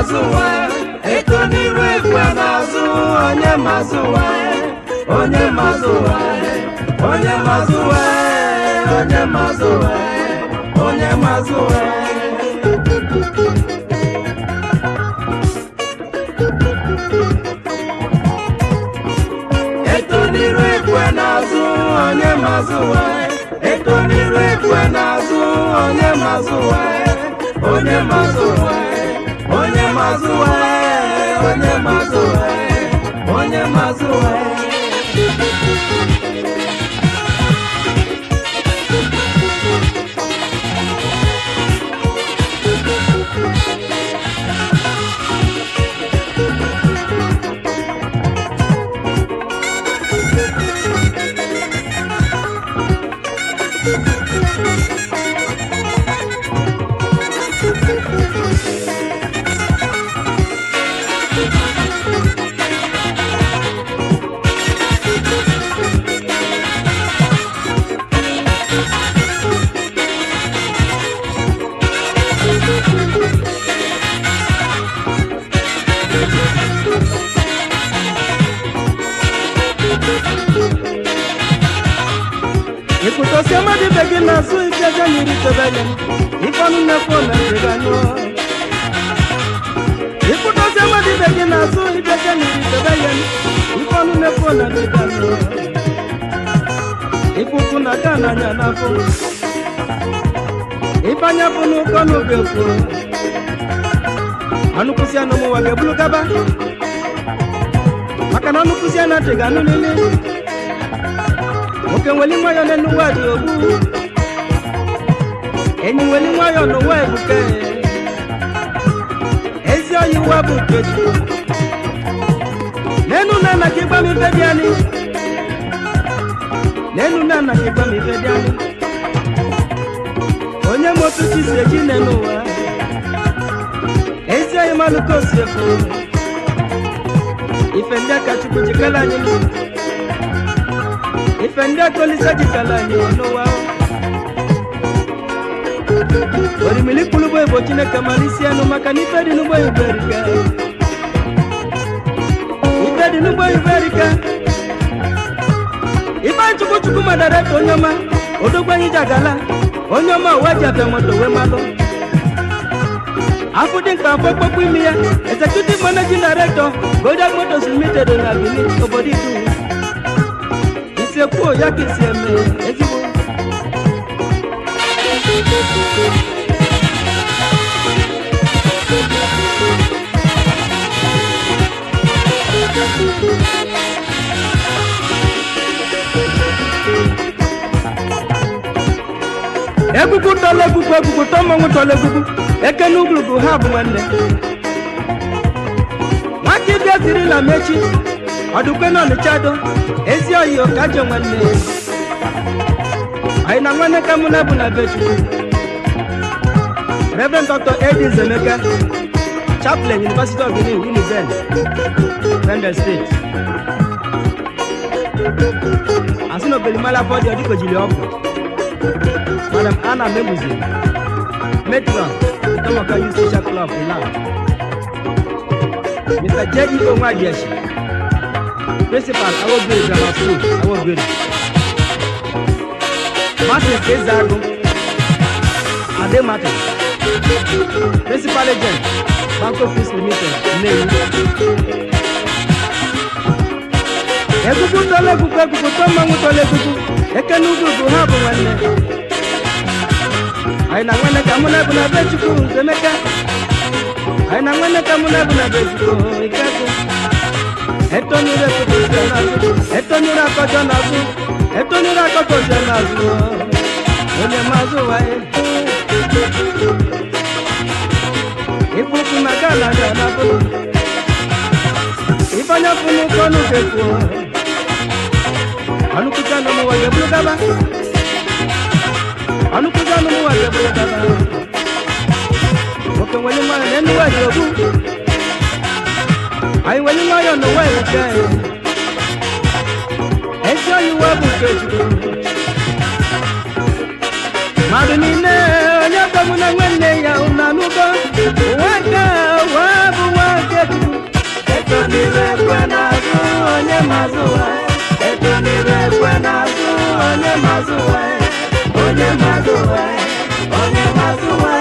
mazụ ụwa eto n'iru ekwe n'azụ onye mazụ ụwa onye mazụ ụwa onye mazụ ụwa onye mazụ ụwa onye mazụ ụwa eto n'iru ekwe n'azụ onye mazụ ụwa eto n'iru ekwe n'azụ onye mazụ ụwa onye mazụ ụwa onye mazụ ụwa onye mazụ ụwa onye mazụ ụwa ịkpụtọsi mmadụ ibe gị na-azụ ike ga nyiri tebele ifeọnụ nnekwu na ndịganyụ ịkpụtọsi mmadụ ibe gị na-azụ ike ga nyiri tebele ifeọnụ nnekwu na ndịganyụ ịkpụkụ na ka n'anya n'afọ ịbanya bụ n'ụkọ n'oge kwuru anụkwụsị anụ mụwa ga-ebulu gaba maka na anụkwụsị a na-adịghị anụ niile nwoke nweli nwayọ n'elu ụwa dị ogbu enyi nweli nwayọ n'ụwa ebuke ezi oyi ụwa bụ nkeji n'enu na anaghị ịgba m ife dị anyị n'enu na anaghị ịgba m ife dị anyị onye m otu chi si eji n'elu ụwa ezi oyi malụka osi efu ife ndị aka chukwu jikala anyị n'ụwa ife ndị akọlisa jikala anyị n'ụwa orimili kpụlụgbo igbo chineke mara isi anụ maka na ife dị n'ugbo igbo erika ife dị n'ugbo igbo erika ife chukwu chukwu madara ka onye ọma odogwu anyị ji agala onye ọma uwe ji abịa moto wee malụ afụ dị mkpa afọ kpọkpọ imi ya executive managing director golden motors limited na benin obodo idu isekwu ya ka isi eme ezigbo egwugwu tọla egwugwu egwugwu tọ mmanwụ tọla egwugwu eke n'ugwurugwu ha bụ nwanne nwaka ịbịa zirila mechi ọdụkwe na ọnịcha do ezi oyi ọkajọ nwanne anyị na nwanne ka mụ na bụ na be chukwu reverend dr edis emeka chaplain university of benin uniben bendel state asị na obelimala fọdụ ọdịkojili ọgwụ madam anna mebuzi metron tomoka youth social club ilan mr j.e. onwadieshi principal awogiri grammar school awogiri martin kezago ade martin principal agent banco peace limited nnewi egugu tọla egugu egugu tọ mmanwụ tọla egugu eke n'ugwu ha bụ nwanne anyị na nwanne ka mụ na ebu na be chukwu emeka anyị na nwanne ka mụ na ebu na be chukwu ikekwu etonyere ekpụkpụsịa n'azụ etonyere akọjọ n'azụ etonyere akọkọsịa n'azụ onye mazụ waye ikpụkpụ na gana ga na bụrụ ifeanya fụnụ kọnụ ga-ekwu ọnụkụta n'ụmụwa ga-eburu gaba ọnụkụta n'ụmụwa ga-eburu gaba nwoke nwere nwanyị na enuwa dị ogbu anyị nwere nwayọ n'ụwa ebuke anyị ezi oyi uwe bụ nke chukwu mmadụ niile onye dọgbu na nwanne ya ụna n'ugo ụwa nke ụwa bụ onye mazụ ụwa eto n'iru ekwe n'azụ onye mazụ ụwa onye mazụ ụwa onye mazụ ụwa